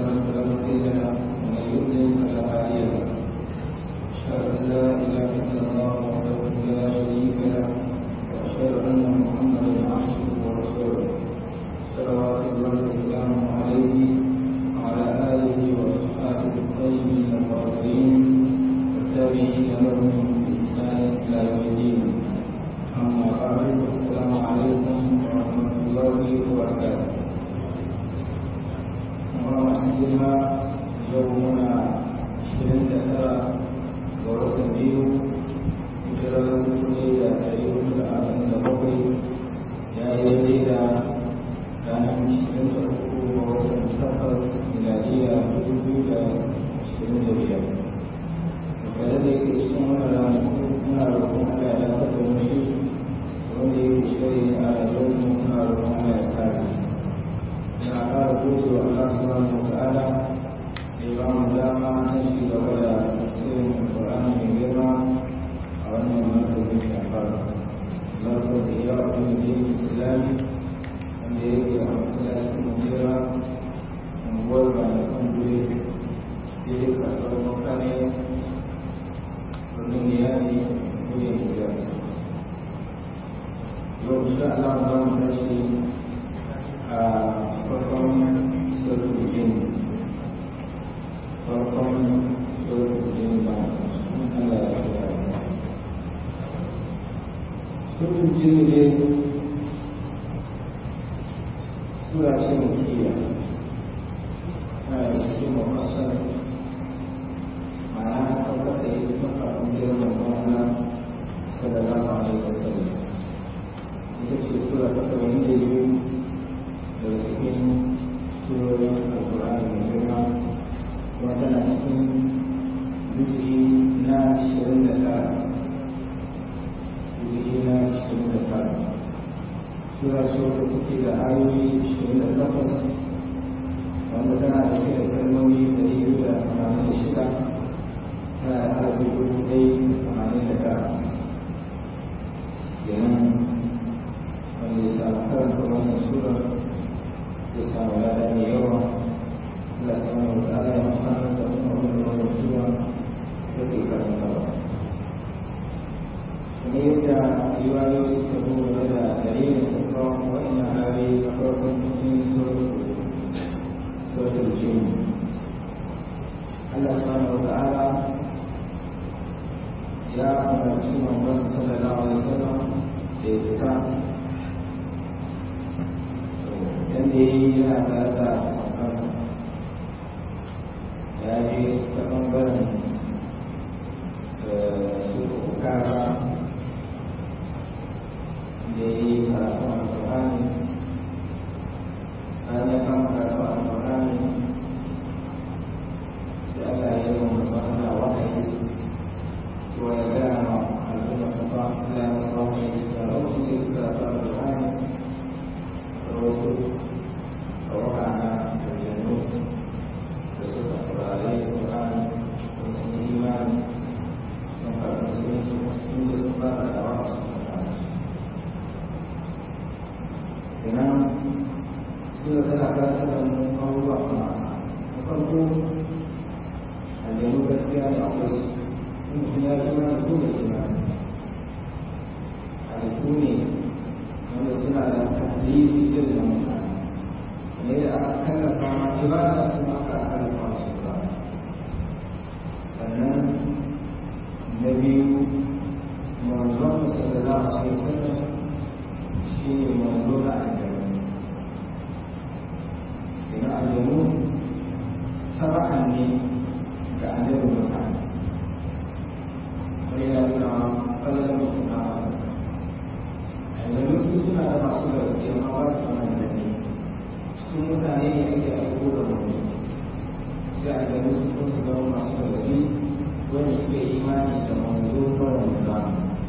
له فلا مضل له ومن يضلل فلا هادي له أشهد أن لا إله إلا الله وحده لا شريك له وأشهد أن محمدا عبده ورسوله صلوات الله وسلامه عليه وعلى آله وأصحابه الطيبين الطاهرين والتابعين لهم بإحسان إلى يوم الدين أما بعد السلام عليكم ورحمة الله وبركاته ومسلمة يومنا عشرين تسعة ورسم بيو hijirar kuɗi da ɗari hudu da arba'in da bakwai ya yi daidai da ranar cikin da uku ga watan takwas miladiya dubu biyu da ashirin da biyar kada da yake cikin wani ranaku muna roƙon Allah ya dace da mu shi wanda yake shiri a rayuwar mu muna roƙon Allah ya kare ina ƙara gode wa Allah subhanahu wa ta'ala da ya ba mu dama na ci gaba da tafsirin Alƙur'ani mai girma a wannan martabin shafar zarfa da ya wa kuma da yake islami wanda yake a masallacin mujera unguwar bayan gure da ya kasuwar mutane birnin yari gure mujera yau insha Allah za mu tashi a farkon suratul jin farkon suratul jin ba Allah ya kira suratul jin ne sura ce makiya na da cikin mafasar ma'ana saukar da ya maka girman ma'ana sallallahu alaihi wasallam ita ce sura ta saba'in da biyu daga cikin surorin alkur'ani mai girma kuma tana cikin duki na ashirin da tara duki na ashirin da tara sura ce wata take da ayoyi ashirin da takwas wanda tana da da kalmomi ɗari biyu da tamanin da shida tana da harafi dubu ɗaya da tamanin da tara kenan wanda ya samu karanta wannan sura ya samu lada mai yawa Allah ta mai wata ala ya amfana da kuma wani wannan sura da ke karantawa kamar yadda riwayoyi suka zo game da dalilin sauran wa'annan ayoyi na farkon cikin suratul jin Allah subhanahu wa ta'ala ya umarci manzon sallallahu alaihi wasallam da ya fita yadda ya yi yana tare da sahabbansa ya je ta ɓangaren su kara da ya yi karatun alƙur'ani bayan ya kama karatun alƙur'ani sai Allah ya yi wa mutum ana wahayi su to ya gaya ma al'umma safa Allah ya saba mu ya ce da rauni sai su karatun alƙur'ani da wasu tawaka na aljannu da suka saurare alƙur'ani da sun yi imani sun karɓi musulunci sun da sun ba da dawa su kenan suna tana karanta da mu abubuwa kuma na farko aljanu gaskiya ne akwai su in mutum ya zama da kuma imani halittu ne wanda suna da tahdidi irin na mutane ne da aka kallafa ma ibada su aka kallafa su ba sannan na biyu manzon sallallahu alaihi wasallam shi ne manzo na aljanu ina aljanu saba'an ne ga annabi mutane wani yana nuna kallon mutum na aljanu su suna da masu gargaɗi amma ba su mana gargaɗi cikin mutane ne ake aiko da mutum sai aljanu su sun su zama masu gargaɗi wanda suke imani da manzo kawai mutum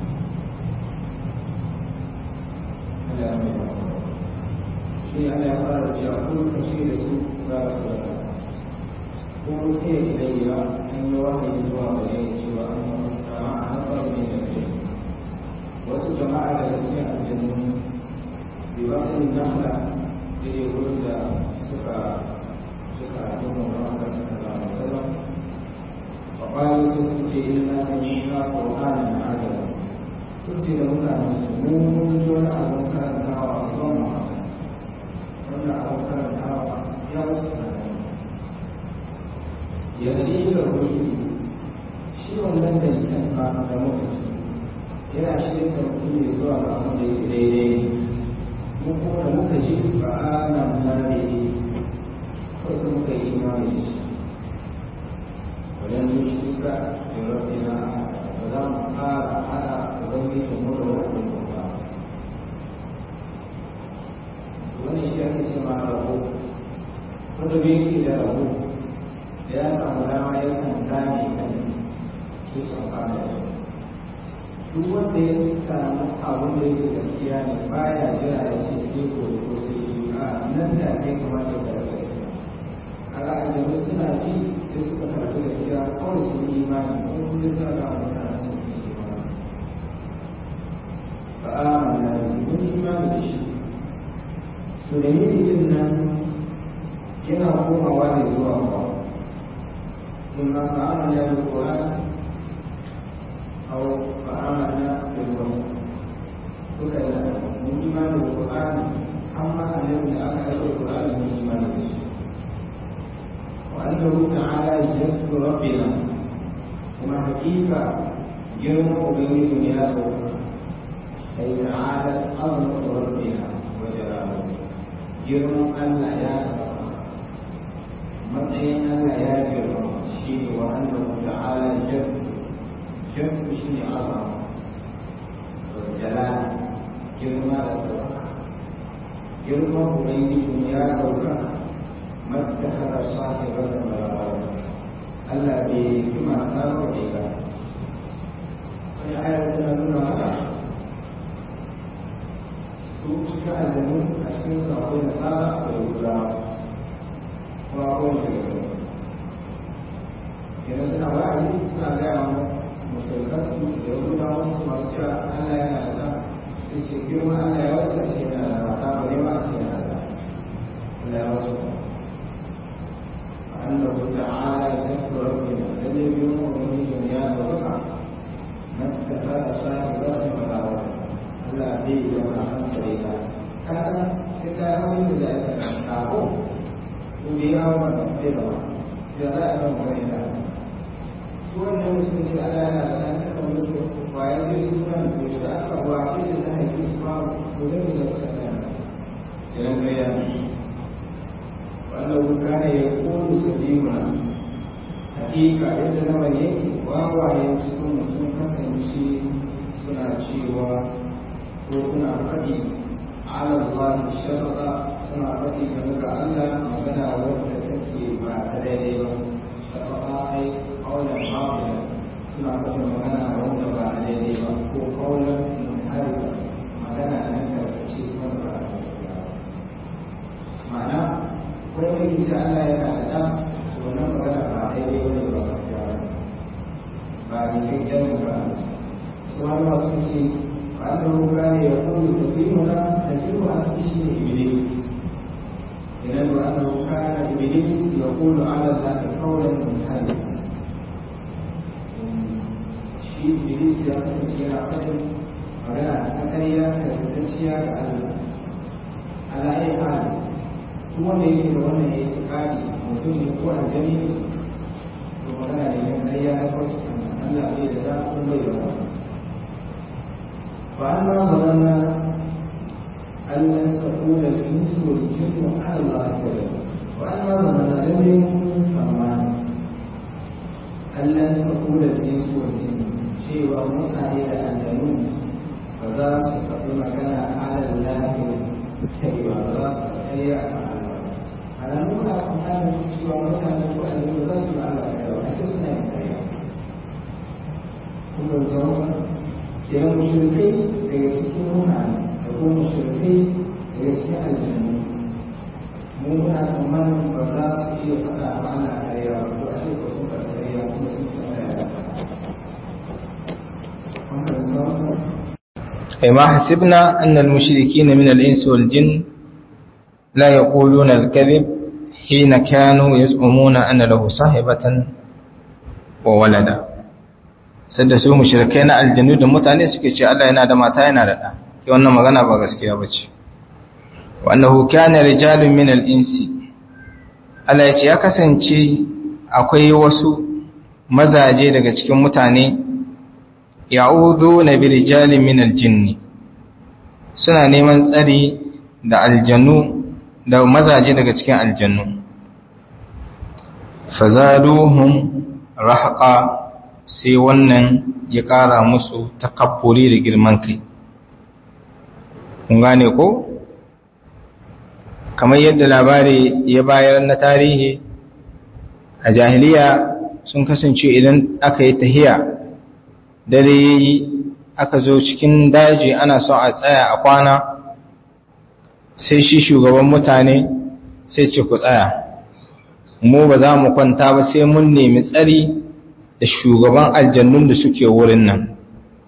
Allah ya mai shi Allah ya fara cewa ko ka ce da su za su da ko ke ilayya an yi wahayi zuwa gare ni cewa an yi wasu jama'a na faru ne da ke wasu jama'a daga cikin aljannu bi ba su nahla da ya wurin da suka suka nuna ƙur'ani na adala duk da mutane su mun ji wani abin karantawa a kan mu wannan abin karantawa ya wasu tsanani yanzu da wuri shi wannan da can ba da muka ci yana shirin da mutum ne zuwa ga abin da yake daidai mu kuma da muka ji ba a nan na ne wasu muka yi imani da shi wajen yi shi ka da rabbina ba za mu fara hada ubangijin mu da wani kuma wani shi ake ce ma rabo wanda bai yake da rabo da ya samu dama ya kan gane kan su su amfana da duk wanda ya samu abin da yake gaskiya ne baya jira ya ce sai ko ko sai yi a nan da kai kamata da gaskiya kaga aljanu suna ji sai suka karɓi gaskiya kawai su yi imani ko kuma suna ga mutane su yi imani ba a mana mun imani da shi to da yin din nan yana komawa ne zuwa ba in ma ba a mana da Qur'an aw ba a mana da wasu duka yana mun imani da Qur'an amma annabi da aka aika Qur'an mun imani da shi وأنه تعالى جد ربنا وما حقيقة جرم بين دنياه أي تعالى عظمة ربنا وجلاله جرم أن لا يعلم matsayin Allah ya girma shi ne wa annahu ta'ala jadd jadd shi ne azama jalal girma da ɗaukaka girma ubangiji ya ɗaukaka ما اتخذ صاحبة ولا ولد ألا بما كانوا إلى في آية نuna haka su cika azumi a cikin su akwai nasara akwai guda kuma akwai shekaru kenan suna wa'azi suna gaya wa musulkansu da yahuda wasu masu cewa Allah yana da ɗan da ce girma Allah ya wasu ce yana da mata ba ne ma ce yana da Allah ya wasu أنه تعالى ذكر ربنا الذي يوم من دنيا وزقع ما اتخذ صاحبة ولا ولد ألا به وما خلق إلى هذا كتاب ذلك تعبون وبها ومن غيرها جزاء من غيرها سورة المسلمين على أن تكون مسلم ويجلس سورة ويتأخر وعشيش الله يجلس معه مدرس السلام إلى القيامة وأنه كان يقول سليمنا حقيقة إذا لما يكي وهو يمسكون sun kasance suna cewa ko suna faɗi ala Allah shafaka suna faɗi game ga Allah magana wadda take ba ta daidai ba shafaka ai kaulan mafila suna faɗi magana wanda ba ta daidai ba ko kaulan muharifa magana nan da ce kuma ba ta gaskiya ma'ana wani mai gida Allah yana da ɗan wannan magana ba daidai wani ba gaskiya ba ba ne kyakkyan ba su har masu ce ba an zama kura ne ya kuma sakiru na sakiru a cikin shi ne iblis idan ba an zama kura iblis ya kulu ala za ta kawai mutane shi iblis ya kasance yana faɗin magana ta ƙarya da tattacciya ga Allah ala ayi hali duk wanda yake da wannan ya yi kari mutum ne ko aljani ne to magana ne na ƙarya na farko Allah bai da za ku bai da wani fa amma zanana Allah ta kula da insu wal jinnu ala Allah ta wa amma zanana lam yakun famani Allah ta kula da insu wal jinnu cewa mutane da aljanu ba za su faɗi magana ala Allah kai ba za su faɗi a kan alamu na tsammanin cewa mutane ko aljanu za su yi Allah kai ba sai suna yin karya kuma zama kenan mushrikai daga cikin mutane da kuma mushrikai daga cikin aljanu mu muna tsammanin ba za su iya faɗa ba ana karya ba to ashe ko sun faɗa karya kuma sun ci ana yara أي ما حسبنا أن المشركين من الإنس والجن لا يقولون الكذب حين كانوا يزعمون أن له صاحبة وولدا sanda su mushrikai na aljanu da mutane suke ce Allah yana da mata yana da ɗa ke wannan magana ba gaskiya ba ce wa annahu kana rijalun min al-insi Allah ya ce ya kasance akwai wasu mazaje daga cikin mutane ya'udhu na bi rijalin min al-jinni suna neman tsari da aljannu da mazaje daga cikin aljannu fazaduhum rahqa sai wannan ya ƙara musu takabburi da girman kai kun gane ko kamar yadda labari ya bayar na tarihi a jahiliya sun kasance idan aka yi tahiya dare yayi aka zo cikin daji ana son a tsaya a kwana sai shi shugaban mutane sai ce ku tsaya mu ba za mu kwanta ba sai mun nemi tsari da shugaban aljannun da suke wurin nan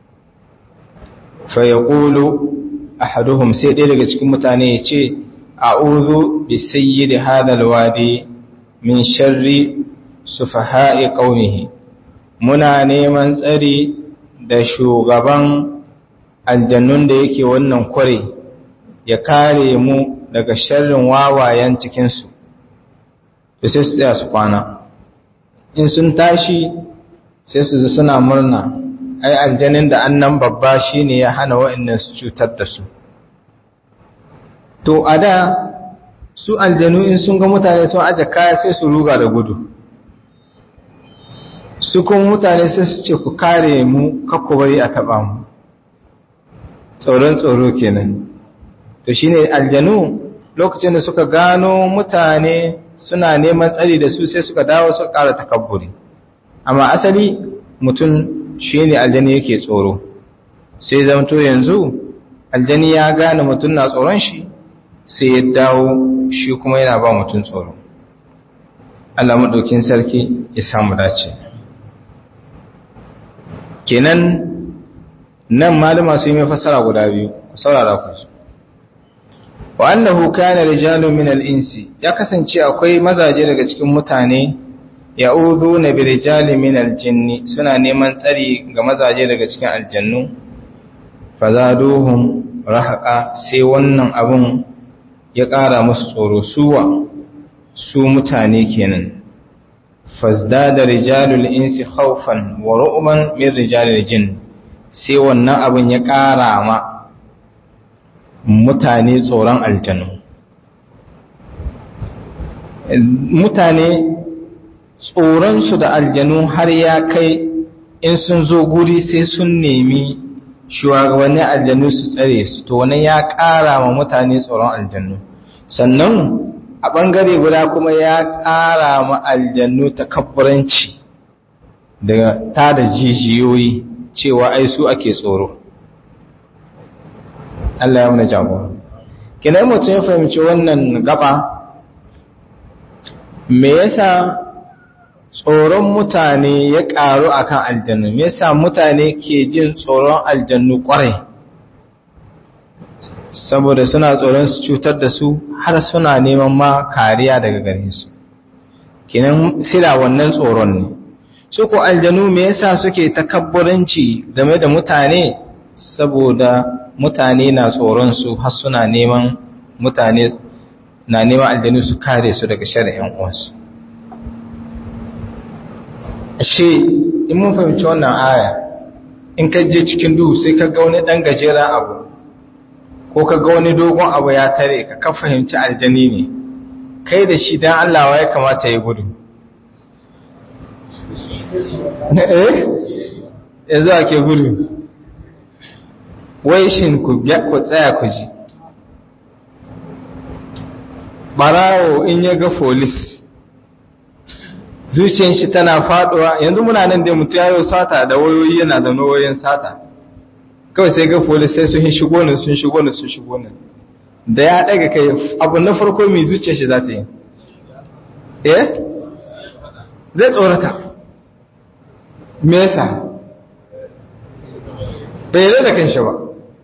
fa ya ƙulu ahaduhum sai ɗaya daga cikin mutane ya ce a'udhu bi sayyidi hadal wadi min sharri sufaha'i qaumihi muna neman tsari da shugaban aljannun da yake wannan kware ya kare mu daga sharrin wawayen cikinsu da sai su tsaya su kwana in sun tashi sai su zai suna murna ai aljanin da annan babba shine ya hana wa'annan su cutar da su to a da su aljanu in sun ga mutane sun aje kaya sai su ruga da gudu su kuma mutane sai su ce ku kare mu kakku bari a taba mu tsoron tsoro kenan to shine aljanu lokacin da suka gano mutane suna neman tsari da su sai suka dawo su ƙara takabburi amma asali mutum shine aljani yake tsoro sai zamto yanzu aljani ya gane mutum na tsoron shi sai ya dawo shi kuma yana ba mutum tsoro Allah maɗaukin sarki ya samu dace kenan nan malama su yi mai fassara guda biyu saurara ku wa annahu kana rijalun min al-insi ya kasance akwai mazaje daga cikin mutane ya'uduna bi rijalin min al-jinni suna neman tsari ga mazaje daga cikin aljannu fazaduhum rahaqa sai wannan abun ya ƙara musu tsoro suwa su mutane kenan fazdada rijalul insi khawfan wa ru'man min rijalil jinn sai wannan abun ya ƙara ma mutane tsoron aljanu mutane tsoronsu da aljanu har ya kai in sun zo guri sai sun nemi shugabannin aljanu su tsare su to wani ya ƙara ma mutane tsoron aljanu sannan a ɓangare guda kuma ya ƙara ma aljanu takabburanci da ta da jijiyoyi cewa ai su ake tsoro Allah ya muna jagora kinan mutum ya fahimci wannan gaba me yasa tsoron mutane ya ƙaru akan aljannu me yasa mutane ke jin tsoron aljannu ƙwarai saboda suna tsoron su cutar da su har suna neman ma kariya daga gare su kinan sila wannan tsoron ne su ko aljanu me yasa suke takabburanci game da mutane saboda mutane na tsoron su har suna neman mutane na neman aljanu su kare su daga shari'an uwansu ashe in mun fahimci wannan aya in ka je cikin duhu sai ka ga wani dan gajeren abu ko ka ga wani dogon abu ya tare ka ka fahimci aljani ne kai da shi dan Allah ya kamata ya gudu eh yanzu ake gudu wai shin ku ku tsaya ku ji barawo in ya ga folis zuciyar shi tana faduwa yanzu muna nan dai mutu yayo sata da wayoyi yana da wayoyin sata kawai sai ga folis sai sun shigo ne sun shigo ne sun shigo ne da ya daga kai abu na farko mai zuciyar shi za ta yi eh zai tsorata me yasa bai da kanshi ba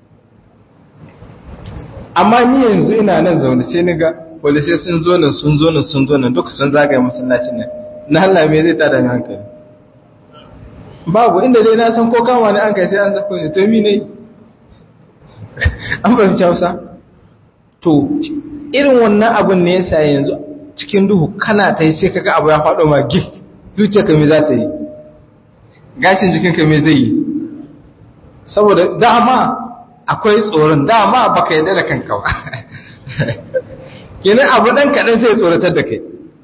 amma ni yanzu ina nan zaune sai ni ga polisai sun zo nan sun zo nan sun zo nan duka sun zagaye masallacin nan na Allah me zai tada hankali babu inda dai na san ko kama ne an kai sai an sako ne to mi ne an fahimci hausa to irin wannan abin ne yasa yanzu cikin duhu kana ta yi sai kaga abu ya faɗo ma gif zuciyarka me za ta yi gashin jikinka me zai yi saboda dama akwai tsoron dama baka yarda da kanka ba kenan abu dan kaɗan sai tsoratar da kai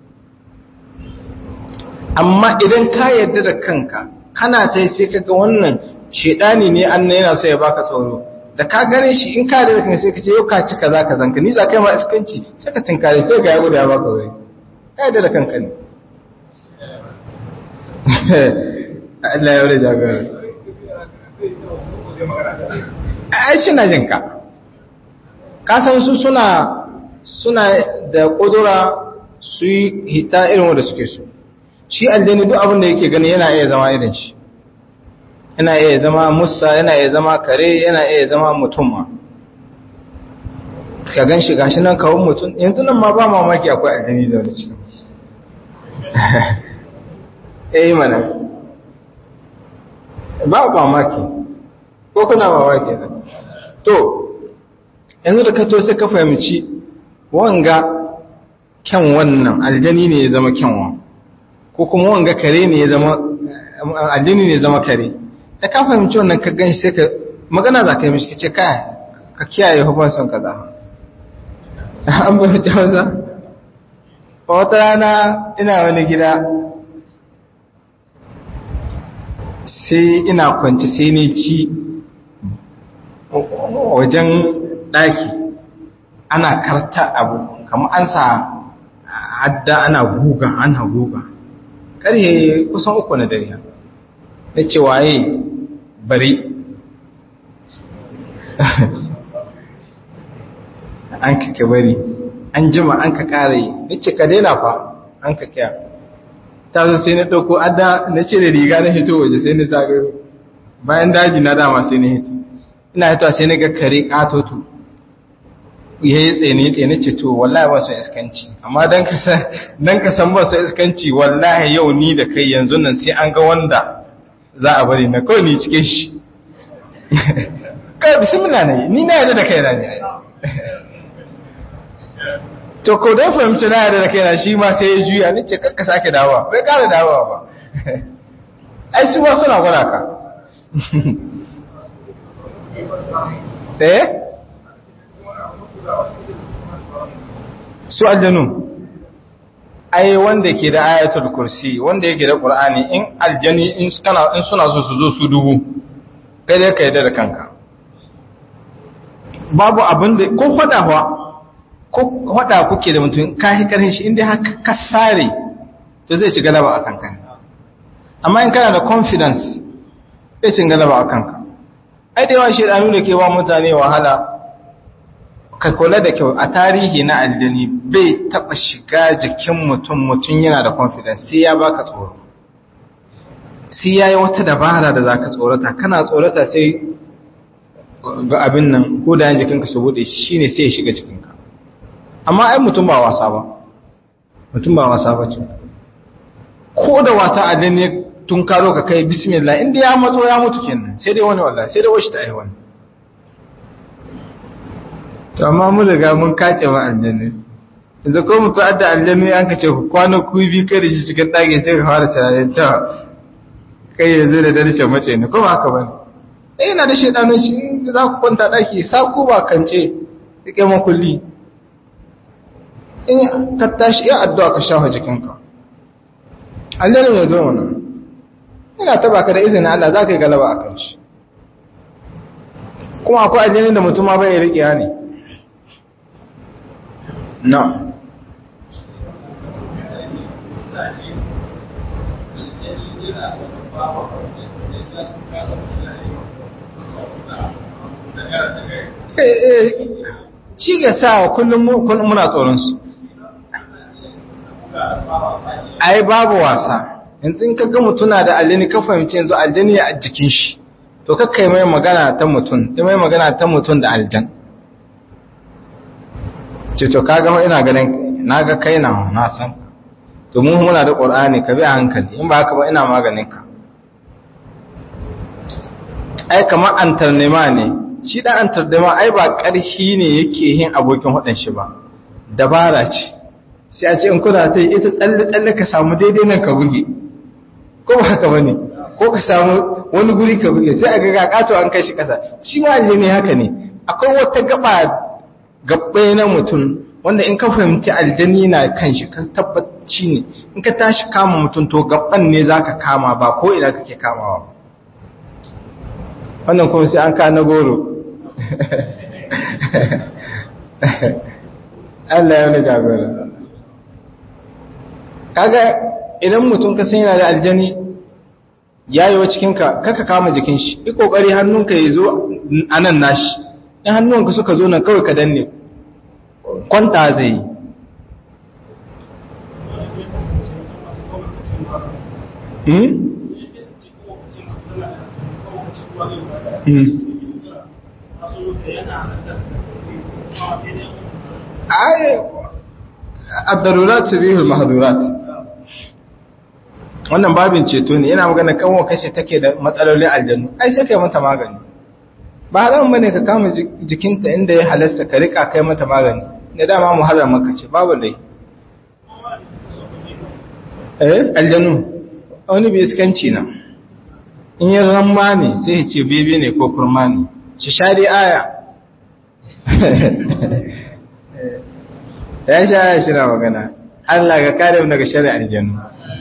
amma idan ka yarda da kanka kana ta sai kaga wannan shedani ne an yana so ya baka tsoro da ka gane shi in ka da kanka sai ka ce yau ka ci kaza ka zanka ni za kai ma iskanci sai ka tinkare sai ga ya gudu ya baka wuri ka yarda da kanka ne Allah ya wuri jagora ai shi na jinka ka san su suna suna da kudura su yi hita irin wanda suke so shi aljani duk abin da yake gani yana iya zama irin shi yana iya zama musa yana iya zama kare yana iya zama mutum ma ka gan shi gashi nan kawun mutum yanzu nan ma ba mamaki akwai aljani zaune cikin eh mana ba mamaki ko kuna mamaki ne to yanzu da ka to sai ka fahimci wanga kyan wannan aljani ne ya zama kyanwa ko kuma wanga kare ne ya zama aljini ne ya zama kare da ka fahimci wannan ka gan sai ka magana za ka yi mishi ce kai ka kiyaye hukun son ka za an bai ta wasa wata rana ina wani gida sai ina kwanci sai ne ci wajen ɗaki ana karta abu kama an sa hadda ana guga ana guga ƙarye kusan uku na dare ya ce waye bari an kake bari an jima an ka ƙare ya ce ka daina fa an ka kya ta zo sai na ɗauko adda na ce da riga na hito waje sai na zagayo bayan daji na dama sai na hito ina hito sai na ga kare ƙatoto ya yi tsene tsene ce to wallahi ba su iskanci amma dan ka san dan ka san ba su iskanci wallahi yau ni da kai yanzu nan sai an ga wanda za a bari na kawai ni cikin shi kai bismillah ne ni na yarda da kai na ne to ko dai fahimci na yarda da kai na shi ma sai ya juya ni ce kakka sake dawowa bai kara dawowa ba ai su ba suna gwada ka eh su aljanu ai wanda ke da ayatul kursi wanda yake da qur'ani in aljani in kana in suna so su zo su dubu kai dai ka yarda da kanka babu abin da ko hadawa ko hada kuke da mutum ka hi karhin shi inda haka ka sare to zai ci galaba a kanka amma in kana da confidence zai ci galaba a kanka ai da yawa shedanu da ke wa mutane wahala ka kula da kyau a tarihi na aljani bai taba shiga jikin mutum mutum yana da confidence sai ya baka tsoro sai yayi wata dabara da zaka tsorata kana tsorata sai ga abin nan ko da jikinka su bude shine sai ya shiga jikinka amma ai mutum ba wasa ba mutum ba wasa ba ce ko da wasa aljani tun karo ka kai bismillah inda ya matso ya mutu kenan sai dai wani wallahi sai dai washi ta ai wani to amma mun riga mun kace wa aljanna yanzu ko mutu adda aljanna an kace ku kwana ku bi kai da shi cikin dage sai ka fara tunanin ta kai yanzu da dare ce mace ne ko ba haka bane eh yana da shedanin shi za ku kwanta daki sa ku ba kance rike makulli in ka tashi ya addu'a ka shafa jikinka aljanna ya zo mana ina taba ka da izinin Allah za ka yi galaba a kan shi kuma akwai aljanna da mutum ma bai rike ne No. Shi ga sa kullum muna tsoronsu. Ai, babu wasa, yanzu in kaga mutuna da aljani ka fahimci yanzu aljani a jikin shi, to kakkai mai magana ta mutum, mai magana ta mutum da aljan. ce to kaga ina ganin naga kai na na san to mu muna da qur'ani ka bi a hankali in ba haka ba ina maganin ka ai kamar antarnema ne shi dan antarnema ai ba ƙarfi ne yake yin abokin hudun shi ba dabara ce sai a ce in kuna ta ita tsalle tsalle ka samu daidai nan ka buge ko ba haka bane ko ka samu wani guri ka buge sai a ga ga kato an kai shi kasa shi ma ne haka ne akwai wata gaba gabbai na mutum wanda in ka fahimci aljani na kan shi ka tabbaci ne in ka tashi kama mutum to gaban ne zaka kama ba ko ina kake kamawa wannan kuma sai an ka na goro Allah ya wani jagora kaga idan mutum ka san yana da aljani yayo cikinka kaka kama jikin shi yi kokari hannunka ya zo a nan nashi in hannunka suka zo nan kawai ka danne kwanta zai yi ad-darurat tubihul mahdurat wannan babin ceto ne yana magana kanwa kashe take da matsalolin aljannu ai sai kai mata magani ba haram bane ka kama jikinta inda ya halasta ka rika kai mata magani da dama muharram maka ce babu dai eh aljannu wani bai iskanci na in yi ramma ne sai ya ce bebe ne ko kurma ne shi shari aya ya sha aya shi na magana Allah ga kare daga shari aljannu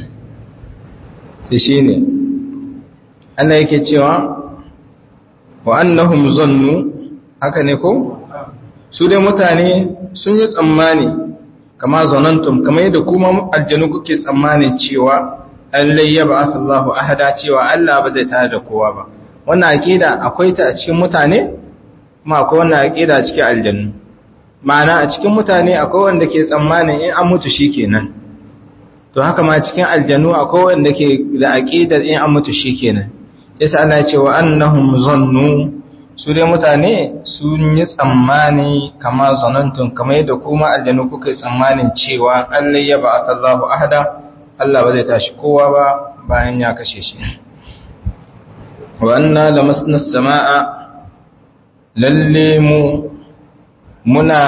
shi ne Allah yake cewa wa annahum zannu haka ne ko su dai mutane sun yi tsammani kama zanantum kamar yadda kuma aljanu kuke tsammanin cewa allai ya ba'ath Allahu ahada cewa Allah ba zai tare da kowa ba wannan aqida akwai ta a cikin mutane kuma akwai wannan aqida a cikin aljannu ma'ana a cikin mutane akwai wanda ke tsammanin in an mutu shikenan to haka ma cikin aljannu akwai wanda ke da aqidar in an mutu shikenan yasa Allah ya ce wa annahum zannu su dai mutane sun yi tsammani kama zanantun kamar yadda kuma aljannu kuka yi tsammanin cewa Allah ya ba'ath Allahu ahada Allah ba zai tashi kowa ba bayan ya kashe shi wa anna lamasna samaa lalle mu muna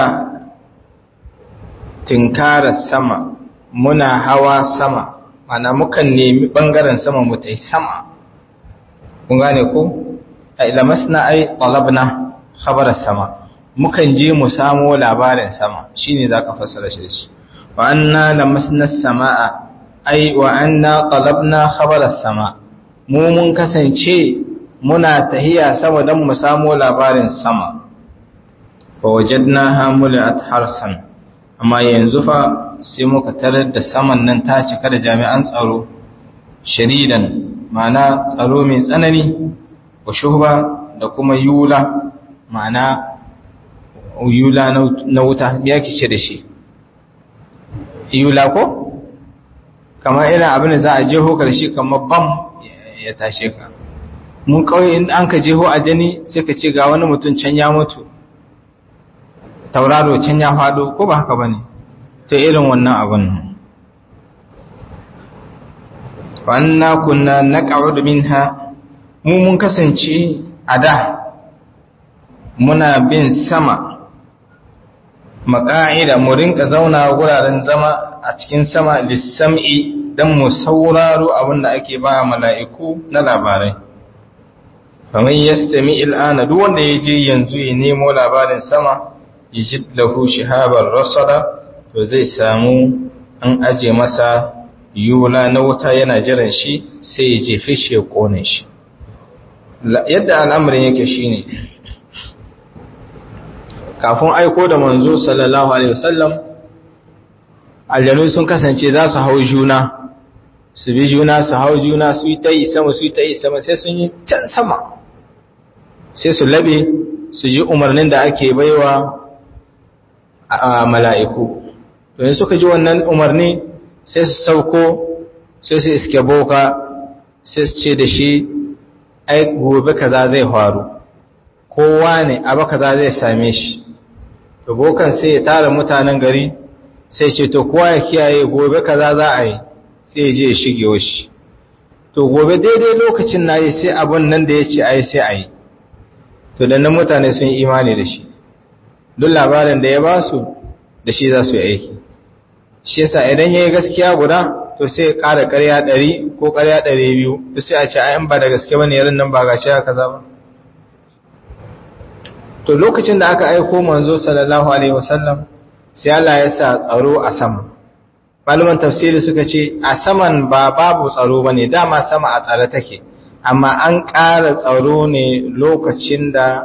tinkara sama muna hawa sama mana mukan nemi bangaren sama mu tai sama kun gane ko ai lamasna ai talabna khabar sama mukan je mu samo labarin sama shine zaka fassara shi shi wa anna lamasna samaa ai wa anna talabna khabar sama mu mun kasance muna tahiya sama dan mu samo labarin sama fa wajadnaha mulat harsan amma yanzu fa sai muka tarar da saman nan ta cika da jami'an tsaro sharidan ma'ana tsaro mai tsanani wa shuhba da kuma yula ma'ana yula na wuta ya kice da shi yula ko kamar irin abin da za a jeho karshe kamar bam ya tashe ka mun kawai in an ka jeho a jani sai ka ce ga wani mutum can ya mutu tauraro can ya faɗo ko ba haka ba ne ta irin wannan abin wannan kunna na ƙa'udu minha mu mun kasance a da muna bin sama maka'ida mu rinka zauna wuraren zama a cikin sama lissam'i don mu sauraro abin da ake ba mala'iku na labarai kamar yastami il'ana duk wanda ya je yanzu ya nemo labarin sama ya ji lahu shihabar rasada to zai samu an aje masa yula na wuta yana jiran shi sai ya jefe shi ya kone shi yadda al'amarin yake shine kafin aiko da manzo sallallahu alaihi wasallam aljanu sun kasance za su hau juna su bi juna su hau juna su yi ta yi sama su yi ta yi sama sai sun yi can sama sai su labe su ji umarnin da ake baiwa a mala'iku don suka ji wannan umarni sai su sauko sai su iske boka sai su ce da shi ai gobe kaza zai faru kowa ne abu kaza zai same shi to bokan sai ya tara mutanen gari sai ce to kowa ya kiyaye gobe kaza za a yi sai ya je ya shige shi to to gobe daidai lokacin na yi sai abun nan da ya ce a yi sai a yi to da nan mutane sun yi imani da shi duk labarin da ya ba su da shi za su yi aiki shi yasa idan ya yi gaskiya guda to sai ya ƙara ƙarya ɗari ko ƙarya ɗari biyu duk sai a ce ayan ba da gaske ba ne yarin nan ba gashi haka za ba to lokacin da aka aiko manzo sallallahu alaihi wasallam sai Allah ya sa tsaro a sama malaman tafsiri suka ce a saman ba babu tsaro bane dama sama a tsare take amma an ƙara tsaro ne lokacin da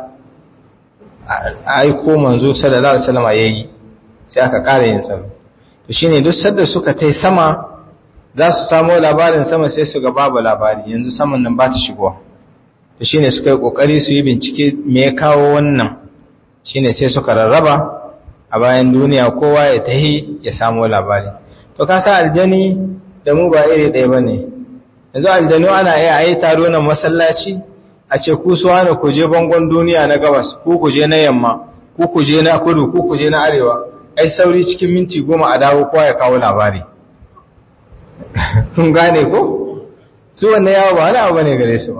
aiko manzo sallallahu alaihi wasallam yayi sai aka ƙara yin tsaro to shine duk sadda suka tai sama za su samu labarin sama sai su ga babu labari yanzu saman nan ba ta shigowa to shine suka yi kokari su yi bincike me ya kawo wannan shine sai suka rarraba a bayan duniya kowa ya tahi ya samu labari to ka sa aljani da mu ba iri ɗaya bane yanzu aljanu ana iya ayi taro na masallaci a ce ku suwa ne ku je bangon duniya na gabas ku ku je na yamma ku ku je na kudu ku ku je na arewa ai sauri cikin minti goma a dawo kowa ya kawo labari kun gane ko su wannan yawo ba wani abu bane gare su ba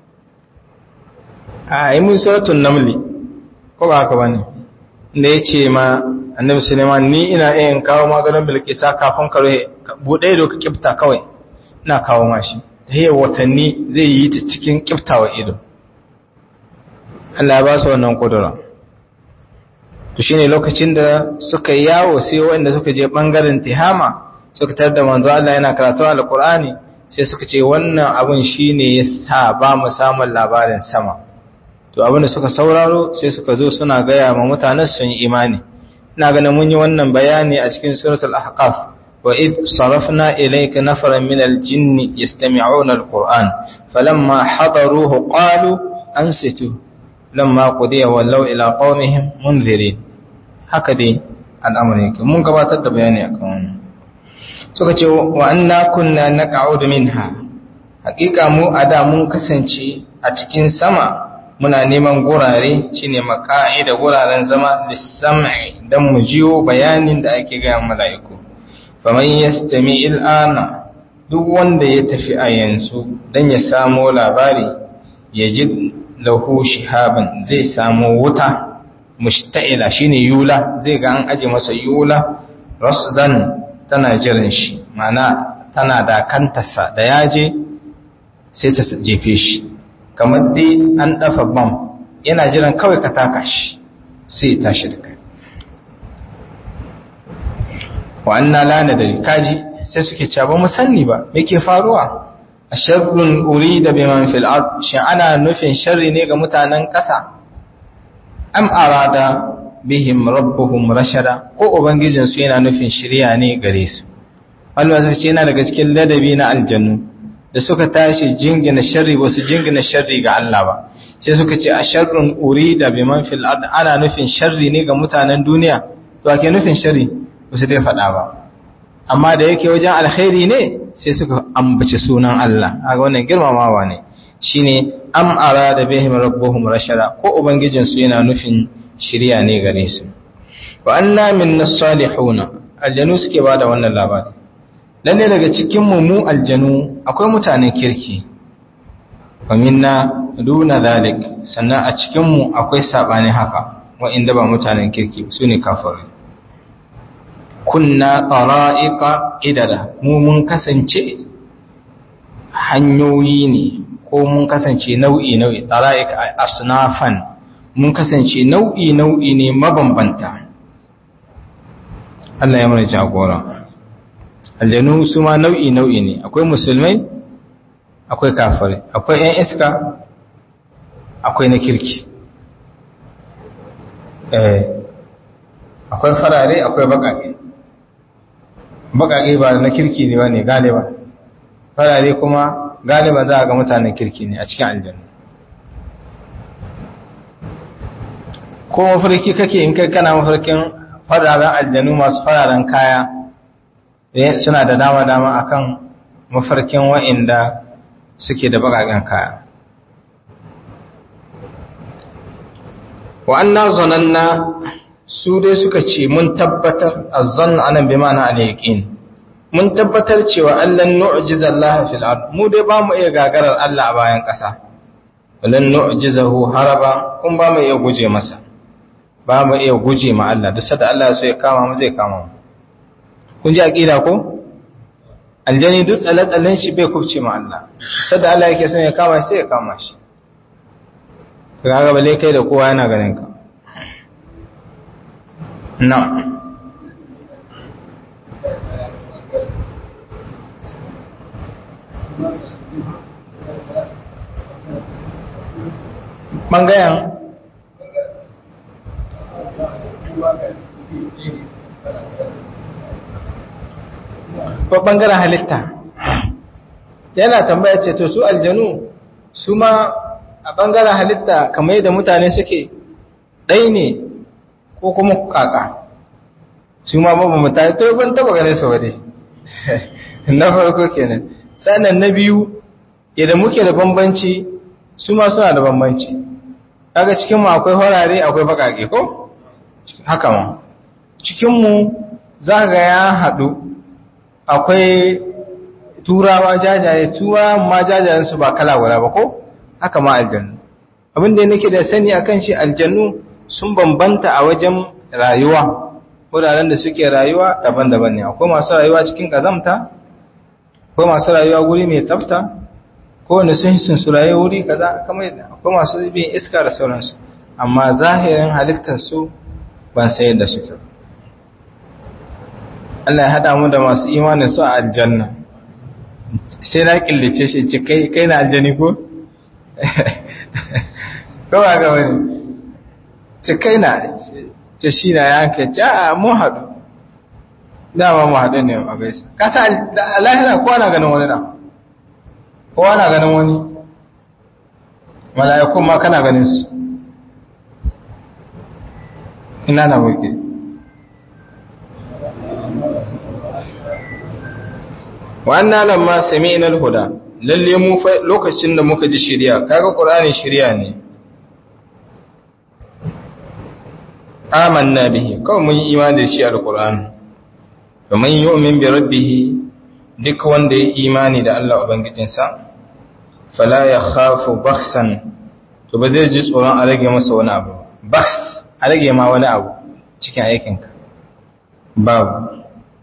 a yi mun suratun namli ko ba haka bane da ya ce ma annabi suleiman ni ina iya kawo maganin bilkisa kafin ka buɗe da ka kifta kawai ina kawo mashi ta yi watanni zai yi ta cikin kiftawa ido Allah ya ba su wannan kudura to shine lokacin da suka yawo sai wanda suka je bangaren tihama suka tar da manzo Allah yana karatu alqur'ani sai suka ce wannan abun shine yasa ba mu samun labarin sama to abin da suka sauraro sai suka zo suna gaya ma mutanen sun imani ina ganin mun yi wannan bayani a cikin suratul ahqaf wa id sarafna ilayka nafaran min al-jinn yastami'una al-qur'an falamma hadaruhu qalu ansitu lamma qudiya wallaw ila qaumihim munzirin haka dai al'amari mun gabatar da bayani akan wannan suka ce wa anna kunna naq'udu minha hakika mu ada mun kasance a cikin sama muna neman gurare shine maka'ida guraren zama lissam'i dan mu jiyo bayanin da ake ga mala'iku faman yastami il'ana duk wanda ya tafi a yanzu dan ya samo labari ya ji lahu shihaban zai samo wuta mushta'ila shine yula zai ga an aje masa yula rasdan tana jiran shi mana tana da kantarsa da yaje sai ta jefe shi kamar dai an dafa bam yana jiran kawai ka taka shi sai tashi da kai wa anna la nadari kaji sai suke cewa ba mu sanni ba me ke faruwa asharrun urida biman fil ard shi ana nufin sharri ne ga mutanen ƙasa am arada bihim rabbuhum rashada ko ubangijin su yana nufin shiriya ne gare su Allah sai yana daga cikin ladabi na aljannu da suka tashi jingina sharri ba su jingina sharri ga Allah ba sai suka ce a sharrun urida biman fil ard ana nufin sharri ne ga mutanen duniya to ake nufin sharri ba su dai faɗa ba amma da yake wajen alkhairi ne sai suka ambaci sunan Allah kaga wannan girmamawa ne shine am arada bihim rabbuhum rashada ko ubangijin su yana nufin shiriya ne gare su wa anna minna salihuna aljanu suke bada wannan labari lalle daga cikin mu mu aljanu akwai mutanen kirki wa minna duna zalik sannan a cikin mu akwai sabani haka wa inda ba mutanen kirki su ne kafirai kunna qara'iqa idada mu mun kasance hanyoyi ne ko mun kasance nau'i nau'i qara'iq asnafan mun kasance nau'i nau'i ne mabambanta Allah ya mana jagora aljanu su ma nau'i nau'i ne akwai musulmai akwai kafirai akwai ƴan iska akwai na kirki eh akwai farare akwai baƙaƙe baƙaƙe ba na kirki ne ba ne galiba farare kuma galiba za a ga mutanen kirki ne a cikin aljanna ko mafarki kake in kai kana mafarkin fararen aljanu masu fararen kaya suna da dama-dama akan mafarkin wa'inda suke da baƙaƙen kaya wa'anna zananna su dai suka ce mun tabbatar azzan anan bi ma'ana al-yaqin mun tabbatar cewa allan nu'jiza Allah fil ard mu dai ba mu iya gagarar Allah a bayan ƙasa walan nu'jizahu haraba kun ba mu iya guje masa ba mu iya guje ma Allah duk sanda Allah so ya kama mu zai kama mu kun ji aqida ko aljani duk tsalle-tsallen shi bai kubce ma Allah sanda Allah yake son ya kama sai ya kama shi kaga bale kai da kowa yana ganin ka na'am ɓangaren ko ɓangaren halitta yana tambaya ce to su aljanu su ma a ɓangaren halitta kamar yadda mutane suke ɗai ne ko kuma kaka su ma babu mutane to ban taba gane su wade na farko kenan sannan na biyu idan muke da bambanci su ma suna da bambanci kaga cikin mu akwai horare akwai bakake ko haka ma cikin mu zaka ga ya hadu akwai turawa jajaye turawa ma jajayen su ba kala guda ba ko haka ma aljannu abin da nake da sani akan shi aljannu sun bambanta a wajen rayuwa wuraren da suke rayuwa daban-daban ne akwai masu rayuwa cikin kazamta akwai masu rayuwa guri mai tsafta kowane sun sun su rayuwa wuri kaza kamar yadda akwai masu bin iska da sauransu amma zahirin halittar su ban san yadda suke Allah ya hada mu da masu imanin su a aljanna sai na killace shi ce kai kai na aljani ko ko ba ga wani ce kai na ce shi na yanke ce a mun haɗu dama mu haɗu ne a gaisa kasa a lahira kowa na ganin wani na kowa na ganin wani mala'ikun ma kana ganin su ina na wuke wannan lamma sami'na al-huda lalle mu lokacin da muka ji shari'a kaga qur'ani shari'a ne amanna bihi kawai mun yi imani da shi alqur'ani domin yu'min bi rabbih duk wanda ya imani da Allah ubangijinsa fala yakhafu bakhsan to ba zai ji tsoron a rage masa wani abu bakhs a rage ma wani abu cikin aikinka babu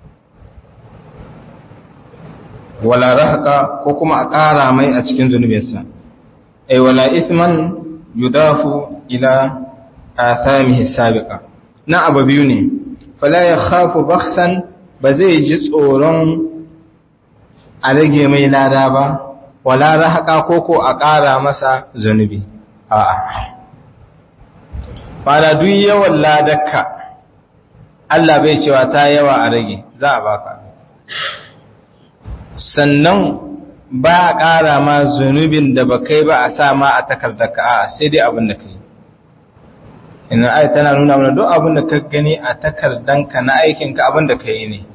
wala rahqa ko kuma a ƙara mai a cikin zunubinsa ay wala ithman yudafu ila athamihi sabiqa na abu biyu ne fala yakhafu bakhsan ba zai ji tsoron a rage mai lada ba wala rahqa ko ko a ƙara masa zunubi a'a fara duk yawan ladakka Allah bai cewa ta yawa a rage za a baka sannan ba a ƙara ma zunubin da ba kai ba a sa ma a takardarka a sai dai abin da ka yi ina ai tana nuna mana duk abin da ka gani a takardanka na aikinka abin da ka yi ne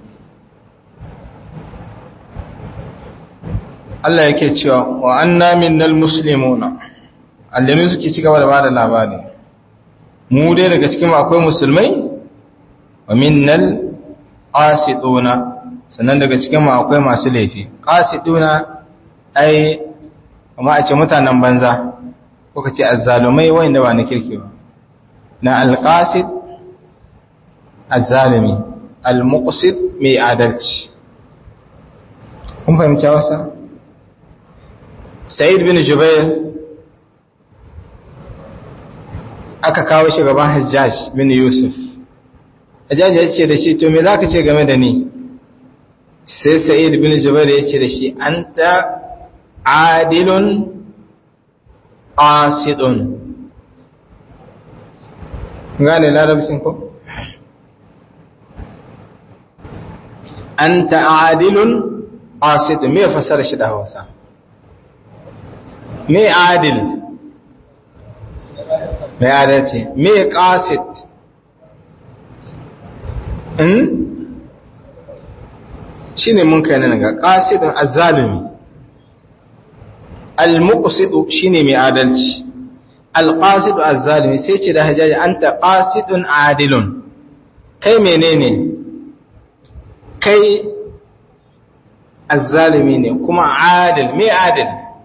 Allah yake cewa wa anna minnal muslimuna allanu suke ci gaba da bada labari mu dai daga cikin akwai musulmai wa minnal qasiduna sannan daga cikin mu akwai masu laifi qasiduna ai kuma a ce mutanen banza ko ka ce azzalumai wanda ba na kirki ba na alqasid azzalimi almuqsid mai adalci kun fahimci wasa sa'id bin jubair aka kawo shi gaban hajjaj bin yusuf hajjaj ya ce da shi to me za ka ce game da ni sai sa'id bin jubair ya ce da shi an ta adilun asidun gane larabcin ko? an ta adilun asidun me fasara shi da hausa me adil me adalci me qasid in shine mun kai nan ga qasidun azzalimi al-muqsid shine mai adalci al-qasid azzalimi sai ce da hajaji anta qasidun adilun kai menene kai azzalimi ne kuma adil me adil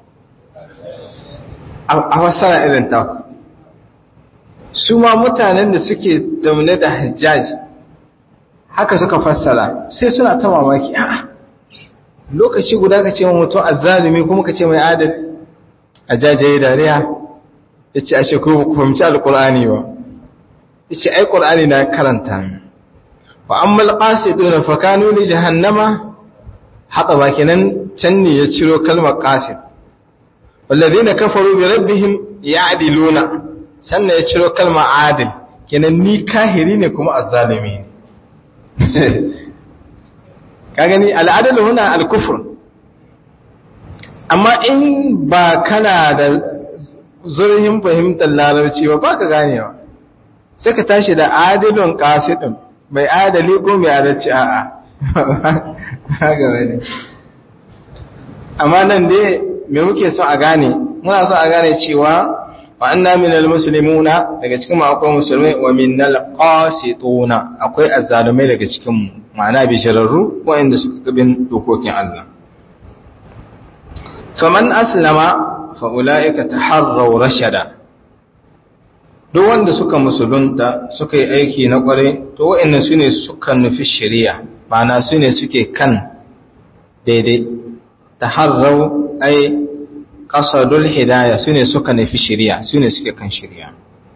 a fassara irin ta su ma mutanen da suke zaune da hajjaji haka suka fassara sai suna ta mamaki a'a lokaci guda ka ce wa mutum azzalimi kuma ka ce mai adil a jajaye dariya ya ce ashe kuma ku fahimci alkur'ani ba ya ce ai ƙur'ani na karanta wa an malƙasi ɗora fakanu ne jahannama haɗa ba kenan can ne ya ciro kalmar ƙasid wallazi na kafaru bi rabbihim ya adiluna sannan ya ciro kalmar adil kenan ni kahiri ne kuma azzalimi ne ka gani al'adal huna al-kufr amma in ba kana da zurhin fahimtar larabci ba ba ka ganewa sai ka tashi da adilun qasidun mai adali ko mai adalci a'a ga wani amma nan dai me muke so a gane muna so a gane cewa wa anna minal muslimuna daga cikin mu akwai musulmai wa minal qasituna akwai azzalumai daga cikin mu ma'ana bishararru waɗanda suka bin dokokin Allah faman aslama fa ulaika taharraw rashada duk wanda suka musulunta suka yi aiki na kware to waɗannan sune suka nufi shari'a ma'ana sune suke kan daidai taharraw ai qasadul hidayah sune suka nufi shari'a sune suke kan shari'a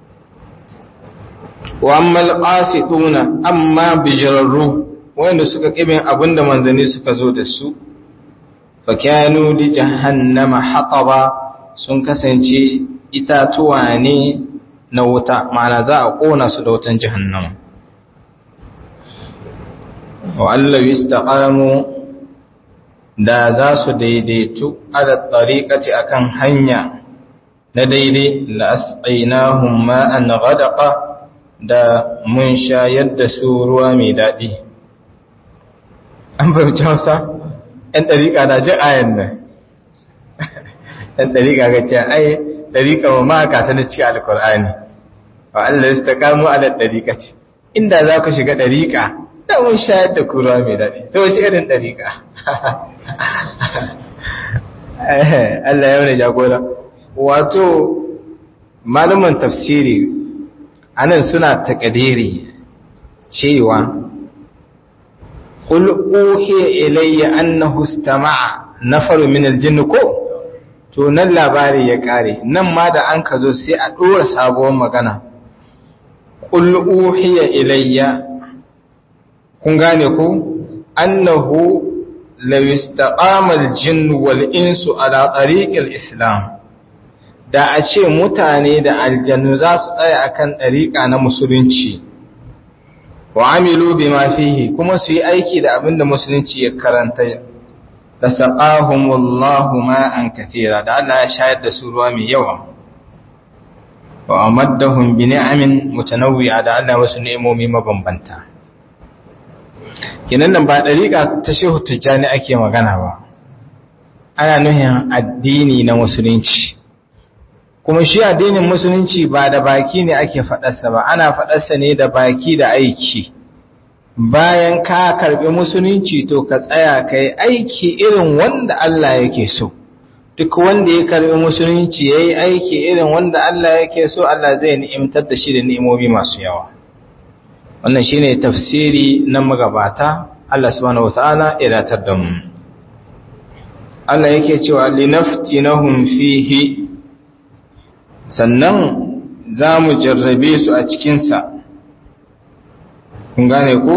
wa amma al-qasiduna amma bijrarru wanda suka kibin abinda manzanni suka zo da su fakanu li jahannama hataba sun kasance itatuwa ne na wuta ma'ana za a kona su da wutan jahannama wa Allah istaqamu da za su daidaitu ala tariqati akan hanya na daidai la asqainahum ma'an ghadaqa da mun shayar da su ruwa mai daɗi an fahimci hausa ‘yan ɗariƙa na jin ayan nan ‘yan ɗariƙa ga ce ai ɗariƙa wa maka ta na cikin alkur'ani wa Allah su ta kamo a da ɗariƙa ce inda za ku shiga ɗariƙa da mun shayar da kura mai daɗi ta wasu irin ɗariƙa Allah ya wani jagora wato malaman tafsiri anan suna taƙadiri cewa قل أوحي إلي أنه استمع نفر من الجن ko to nan labari ya kare nan ma da an ka zo sai a ɗora sabuwar magana qul uhiya ilayya kun gane ko annahu law istaqama al-jinn wal insu ala tariq al-islam da a ce mutane da aljannu za su tsaya akan ɗariƙa na musulunci wa amilu bima fihi kuma su yi aiki da abin da musulunci ya karanta da saqahumullahu ma'an kathira da Allah ya shayar da su ruwa mai yawa wa amaddahum bi ni'amin mutanawwi'a da Allah wasu ni'imomi mabambanta kinan nan ba dariƙa ta shehu tijjani ake magana ba ana nuhin addini na musulunci kuma shi addinin musulunci ba da baki ne ake faɗarsa ba ana faɗarsa ne da baki da aiki bayan ka karɓi musulunci to ka tsaya ka yi aiki irin wanda Allah yake so duk wanda ya karɓi musulunci ya yi aiki irin wanda Allah yake so Allah zai ni'imtar da shi da ni'imomi masu yawa wannan shine tafsiri na magabata Allah subhanahu wataala ya datar da mu Allah yake cewa linaftinahum fihi sannan za mu jarrabe su a cikinsa kun gane ko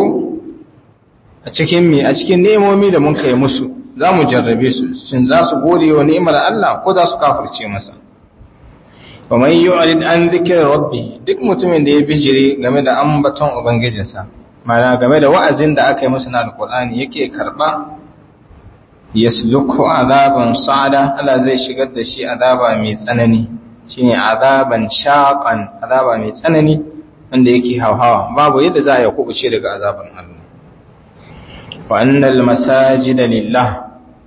a cikin mi a cikin nemomi da mun kai musu za mu jarrabe su sun za su gode wa ni'imar Allah ko za su kafirce masa wa man yu'rid an dhikri rabbi duk mutumin da ya bijire game da ambaton ubangijinsa mana game da wa'azin da aka yi masa na alqur'ani yake karba yasluku azaban sa'ada Allah zai shigar da shi azaba mai tsanani shine azaban shaqan azaba mai tsanani wanda yake hauhawa babu yadda za a kubuce daga azaban Allah wa annal masajida lillah